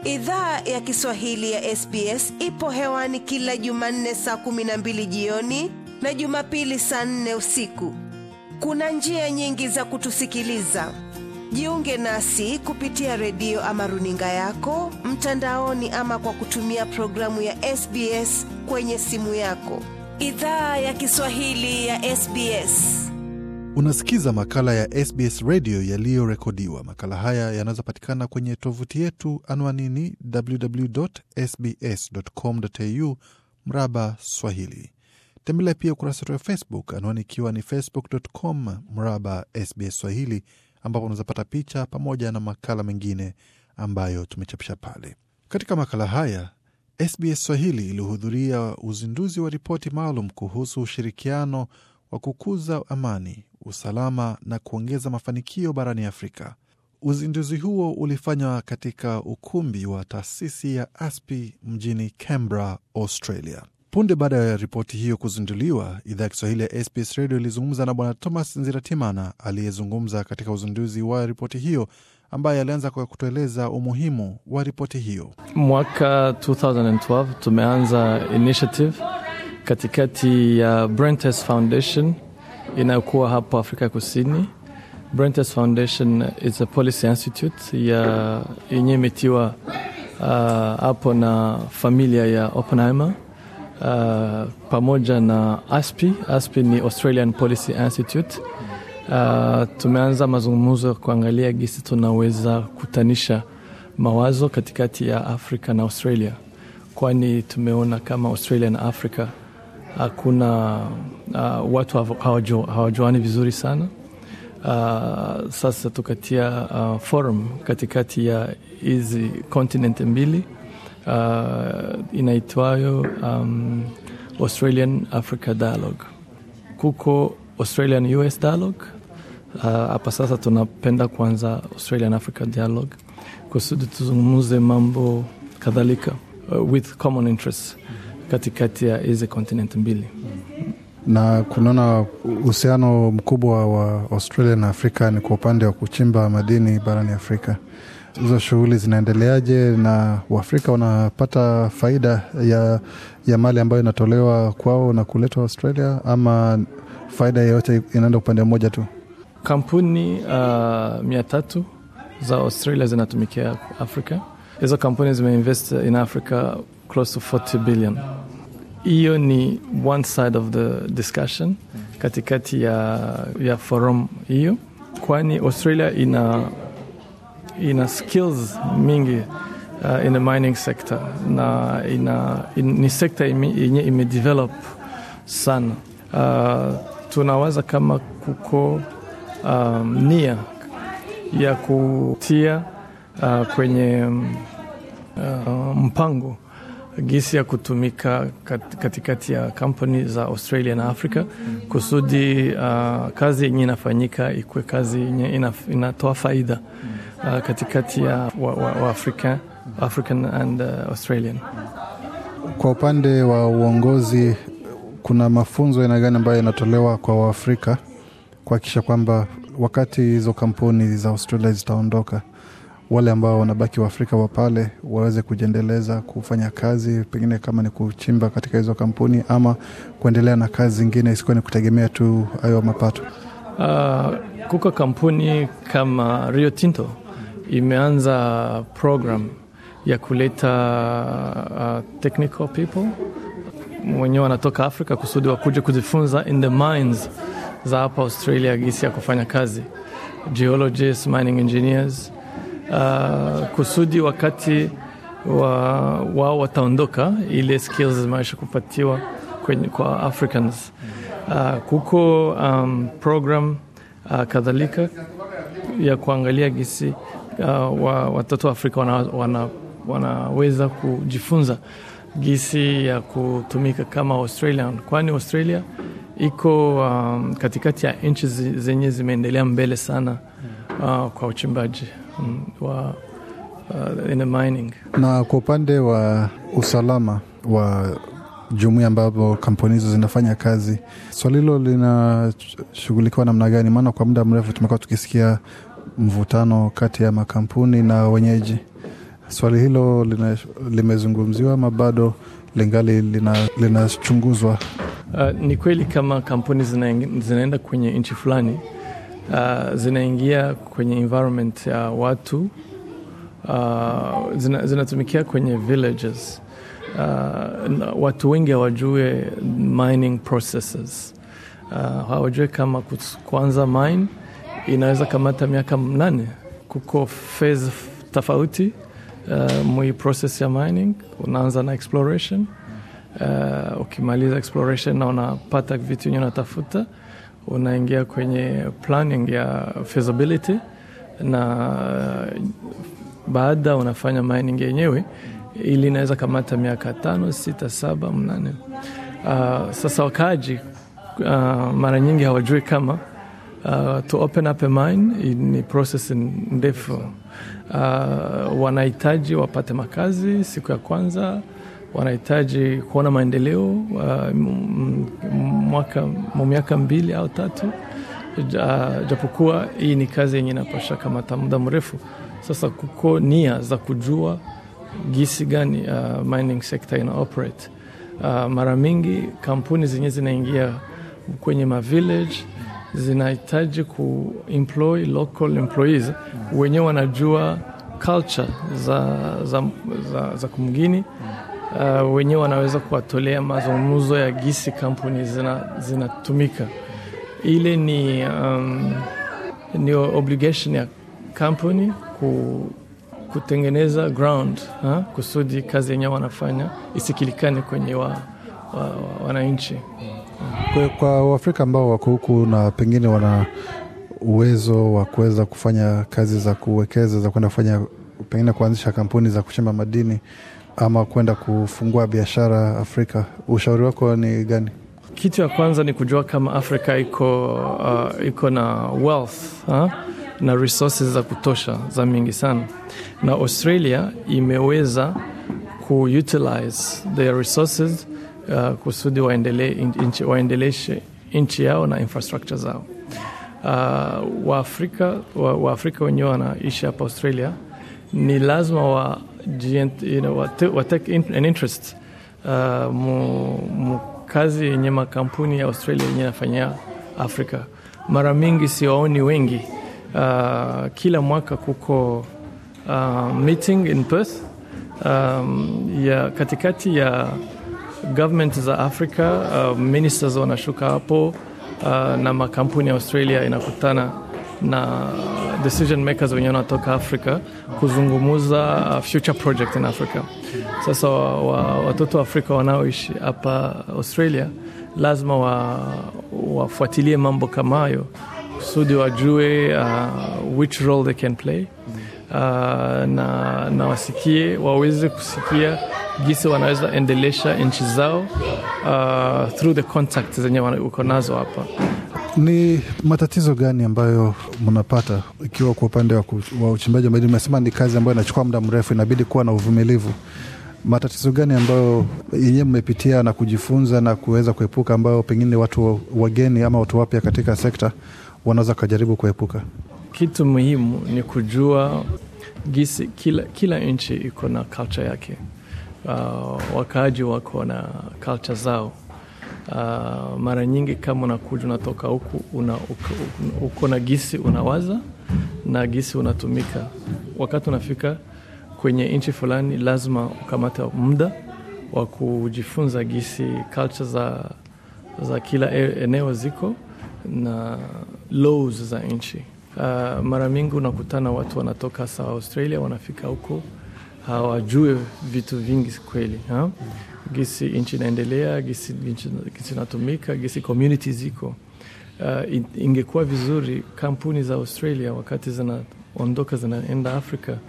Idhaa ya Kiswahili ya SBS ipo hewani kila Jumanne saa kumi na mbili jioni na Jumapili saa nne usiku. Kuna njia nyingi za kutusikiliza. Jiunge nasi kupitia redio ama runinga yako mtandaoni, ama kwa kutumia programu ya SBS kwenye simu yako. Idhaa ya Kiswahili ya SBS. Unasikiza makala ya SBS redio yaliyorekodiwa. Makala haya yanaweza patikana kwenye tovuti yetu anwanini www.sbs.com.au mraba Swahili. Tembelea pia ukurasa wetu wa Facebook, anwani ikiwa ni facebook.com mraba SBS Swahili, ambapo unaweza pata picha pamoja na makala mengine ambayo tumechapisha pale. Katika makala haya SBS Swahili ilihudhuria uzinduzi wa ripoti maalum kuhusu ushirikiano wa kukuza amani, usalama na kuongeza mafanikio barani Afrika. Uzinduzi huo ulifanywa katika ukumbi wa taasisi ya ASPI mjini Canberra, Australia. Punde baada ya ripoti hiyo kuzinduliwa, idhaa ya Kiswahili ya SBS Radio ilizungumza na Bwana Thomas Nziratimana aliyezungumza katika uzinduzi wa ripoti hiyo, ambaye alianza kwa kutueleza umuhimu wa ripoti hiyo. Mwaka 2012 tumeanza initiative katikati ya Brentes Foundation inayokuwa hapo Afrika Kusini. Brentes Foundation is a policy institute ya yenye imetiwa hapo uh, na familia ya Oppenheimer uh, pamoja na ASPI. ASPI ni Australian Policy Institute. Uh, tumeanza mazungumzo ya kuangalia gisi tunaweza kutanisha mawazo katikati ya Afrika na Australia, kwani tumeona kama Australia na Afrika hakuna uh, watu hawajuani vizuri sana. Uh, sasa tukatia uh, forum katikati ya hizi kontinenti mbili uh, inaitwayo um, Australian Africa Dialogue. Kuko Australian US Dialogue hapa. Uh, sasa tunapenda kuanza Australian Africa Dialogue kusudi tuzungumuze mambo kadhalika uh, with common interests katikati ya hizi kontinenti mbili na kunaona uhusiano mkubwa wa Australia na Afrika ni kwa upande wa kuchimba madini barani Afrika. Hizo shughuli zinaendeleaje na Waafrika wanapata faida ya, ya mali ambayo inatolewa kwao na kuletwa Australia, ama faida yoyote inaenda upande mmoja tu? Kampuni uh, mia tatu za Australia zinatumikia Afrika. Hizo kampuni zimeinvest in Africa close to 40 billion. Hiyo ni one side of the discussion katikati ya, ya forum hiyo, kwani Australia ina, ina skills mingi uh, in the mining sector na ina, in, ni sekta yenye imedevelop sana. Uh, tunawaza kama kuko um, nia ya kutia uh, kwenye uh, mpango gisi ya kutumika katikati ya kampuni za Australia na Afrika kusudi uh, kazi yenye inafanyika ikuwe kazi yenye inatoa faida uh, katikati ya wa, wa, wa Afrika, African and uh, Australian. Kwa upande wa uongozi, kuna mafunzo aina gani ambayo yanatolewa kwa Waafrika kuhakikisha kwamba wakati hizo kampuni za Australia zitaondoka wale ambao wanabaki Waafrika wa pale waweze kujiendeleza kufanya kazi, pengine kama ni kuchimba katika hizo kampuni ama kuendelea na kazi zingine, isikuwa ni kutegemea tu hayo mapato. Uh, kuko kampuni kama Rio Tinto imeanza program ya kuleta uh, technical people wenyewe wanatoka Afrika kusudi wakuja kujifunza in the mines za hapa Australia, gisi ya kufanya kazi, geologists, mining engineers Uh, kusudi wakati wao wa wataondoka, ile skills zimeisha kupatiwa kwenye, kwa Africans. Uh, kuko um, program uh, kadhalika ya kuangalia gisi uh, wa, watoto wa Afrika wana, wana, wanaweza kujifunza gisi ya kutumika kama Australian, kwani Australia iko um, katikati ya nchi zenye zimeendelea mbele sana uh, kwa uchimbaji um, wa uh, in the mining. Na kwa upande wa usalama wa jumuia ambapo kampuni hizo zinafanya kazi, swali hilo linashughulikiwa namna gani? Maana kwa muda mrefu tumekuwa tukisikia mvutano kati ya makampuni na wenyeji. Swali hilo lina, limezungumziwa ama bado lingali linachunguzwa? Lina uh, ni kweli kama kampuni zina, zinaenda kwenye nchi fulani uh, zinaingia kwenye environment ya watu uh, zina, zinatumikia kwenye villages uh, watu wengi hawajue mining processes uh, hawajue kama kuanza mine inaweza kamata miaka mnane. Kuko phase tofauti uh, mwi process ya mining. Unaanza na exploration uh, ukimaliza exploration na unapata vitu yenye unatafuta, unaingia kwenye planning ya feasibility na uh, baada unafanya mining yenyewe ili inaweza kamata miaka tano, sita, saba, mnane. Uh, sasa wakaaji uh, mara nyingi hawajui kama uh, to open up a mine ni process ndefu. Uh, wanahitaji wapate makazi siku ya kwanza, wanahitaji kuona maendeleo uh, mwaka miaka mbili au tatu. Uh, japokuwa hii ni kazi yenye inapasha kamata muda mrefu. Sasa kuko nia za kujua gisi gani uh, mining sector ina operate. Uh, mara mingi kampuni zenye zinaingia kwenye mavillage zinahitaji kuemploy local employees wenyewe wanajua culture za, za, za, za kumgini uh, wenyewe wanaweza kuwatolea mazungumzo ya gisi kampuni zinatumika zina ile ni, um, ni obligation ya kampuni ku kutengeneza ground ha? kusudi kazi yenyewe wanafanya isikilikane kwenye wa, wa, wa, wananchi. Kwa, kwa Waafrika ambao wako huku na pengine wana uwezo wa kuweza kufanya kazi za kuwekeza za kwenda kufanya pengine kuanzisha kampuni za kuchimba madini ama kwenda kufungua biashara Afrika, ushauri wako ni gani? Kitu ya kwanza ni kujua kama Afrika iko, uh, iko na wealth ha? na resources za kutosha za mingi sana, na Australia imeweza kuutilize their resources uh, kusudi waendeleshe waendele nchi yao na infrastructure zao. Uh, Waafrika wa, Waafrika wenyewe wanaishi hapa Australia ni lazima wa, you know, wa, wa take in, an interest uh, mu, mu kazi yenye makampuni ya Australia yenye nafanyia Afrika. Mara mingi siwaoni wengi Uh, kila mwaka kuko uh, meeting in Perth um, ya katikati ya government za Afrika uh, ministers wanashuka hapo uh, na makampuni ya Australia inakutana na decision makers wenyewe wanatoka Afrika kuzungumuza uh, future project in Africa. Sasa wa, watoto wa Afrika wanaoishi hapa Australia lazima wafuatilie wa mambo kama hayo kusudi wajue uh, which role they can play uh, na, na wasikie waweze kusikia gisi wanaweza endelesha nchi zao uh, through the contact zenye uko nazo hapa. Ni matatizo gani ambayo mnapata ikiwa kwa upande wa, wa uchimbaji wa madini? Umesema ni kazi ambayo inachukua muda mrefu, inabidi kuwa na uvumilivu. Matatizo gani ambayo yenyewe mmepitia na kujifunza na kuweza kuepuka, ambayo pengine watu wageni ama watu wapya katika sekta wanaweza kujaribu kuepuka? Kitu muhimu ni kujua gisi kila, kila nchi iko na culture yake. Uh, wakaaji wako na culture zao. Uh, mara nyingi kama unakuja unatoka huku una, uko, uko na gisi unawaza na gisi unatumika. Wakati unafika kwenye nchi fulani, lazima ukamate muda wa kujifunza gisi culture za, za kila eneo ziko na laws za nchi. Uh, mara mingi unakutana watu wanatoka sa Australia wanafika huko hawajue vitu vingi kweli ha? Gisi nchi inaendelea, gisi gisi inatumika, gisi community ziko. Uh, ingekuwa vizuri kampuni za Australia wakati zinaondoka zinaenda Afrika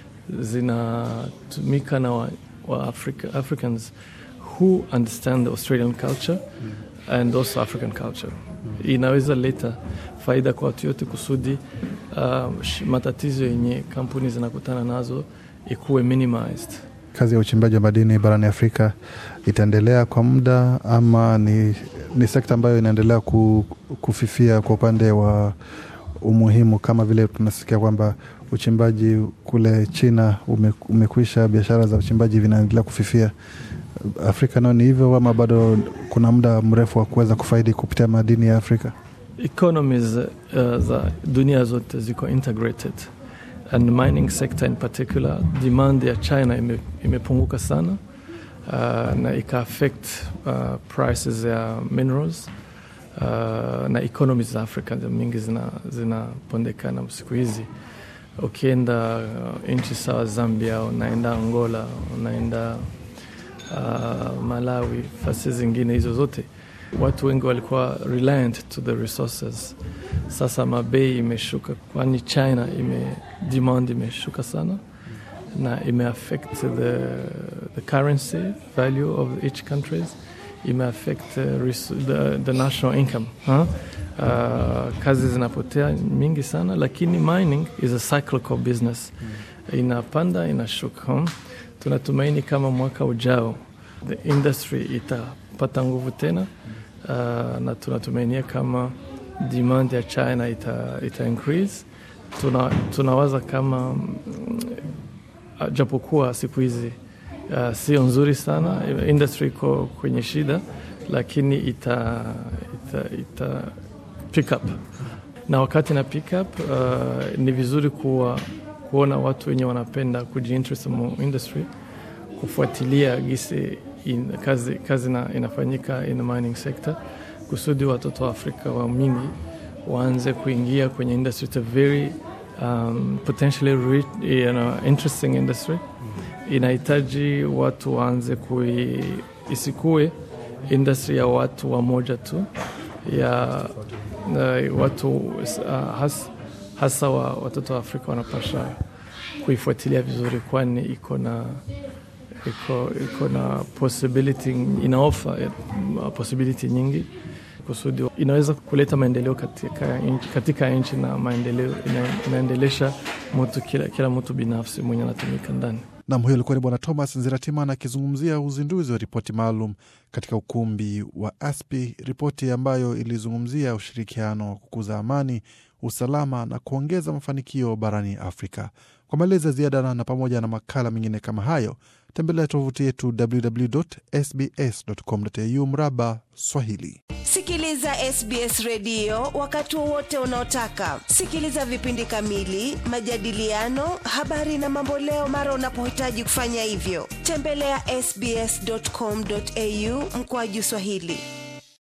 zinatumika na wa, wa Africa, Africans who understand the Australian culture and also African culture inaweza leta faida kwa watu yote kusudi uh, matatizo yenye kampuni zinakutana nazo ikuwe minimized. Kazi ya uchimbaji wa madini barani Afrika itaendelea kwa muda ama ni, ni sekta ambayo inaendelea ku, kufifia kwa upande wa umuhimu, kama vile tunasikia kwamba uchimbaji kule China ume, umekwisha, biashara za uchimbaji vinaendelea kufifia. Afrika nao ni hivyo ama bado kuna muda mrefu wa kuweza kufaidi kupitia madini ya Afrika? Economies uh, za dunia zote ziko integrated and mining sector in particular, demand ya China ime, imepunguka sana uh, na ika affect uh, prices ya minerals uh, na economies za Afrika mingi zinapondekana zina siku hizi. Ukienda uh, nchi sawa Zambia, unaenda Angola, unaenda uh, Malawi, fasi zingine hizo zote, watu wengi walikuwa reliant to the resources. Sasa mabei imeshuka, kwani China ime demand imeshuka sana na ime affect the, the currency value of each countries ime affect the, the national income huh? Uh, kazi zinapotea mingi sana, lakini mining is a cyclical business, inapanda inashuka. huh? Tunatumaini kama mwaka ujao the industry itapata nguvu tena uh, na tunatumainia kama demand ya China ita, ita increase. Tuna, tunawaza kama uh, japokuwa siku hizi uh, sio nzuri sana, industry iko kwenye shida, lakini ita, ita, ita pick up na wakati na pick up uh, ni vizuri kuwa, kuona watu wenye wanapenda kujiinterest mu industry kufuatilia gisi in, kazi, kazi na, inafanyika in the mining sector kusudi watoto wa Afrika wa mingi waanze kuingia kwenye industry. It's a very um, potentially rich, you know, interesting industry. Inahitaji watu waanze kui, isikue industry ya watu wamoja tu ya uh, watu uh, has, hasa wa, watoto wa Afrika wanapasha kuifuatilia vizuri, kwani iko na iko, iko na possibility inaofa possibility nyingi kusudi inaweza kuleta maendeleo katika, katika nchi na maendeleo ina, inaendelesha mtu kila, kila mtu binafsi mwenye anatumika ndani. Nam, huyo alikuwa ni Bwana Thomas Nziratimana akizungumzia uzinduzi wa ripoti maalum katika ukumbi wa ASPI, ripoti ambayo ilizungumzia ushirikiano wa kukuza amani, usalama na kuongeza mafanikio barani Afrika. Kwa maelezo ya ziada na pamoja na makala mengine kama hayo, tembelea tovuti yetu www.sbs.com.au mraba Swahili. Sikiliza SBS redio wakati wowote unaotaka. Sikiliza vipindi kamili, majadiliano, habari na mamboleo mara unapohitaji kufanya hivyo. Tembelea sbs.com.au mkoaju Swahili.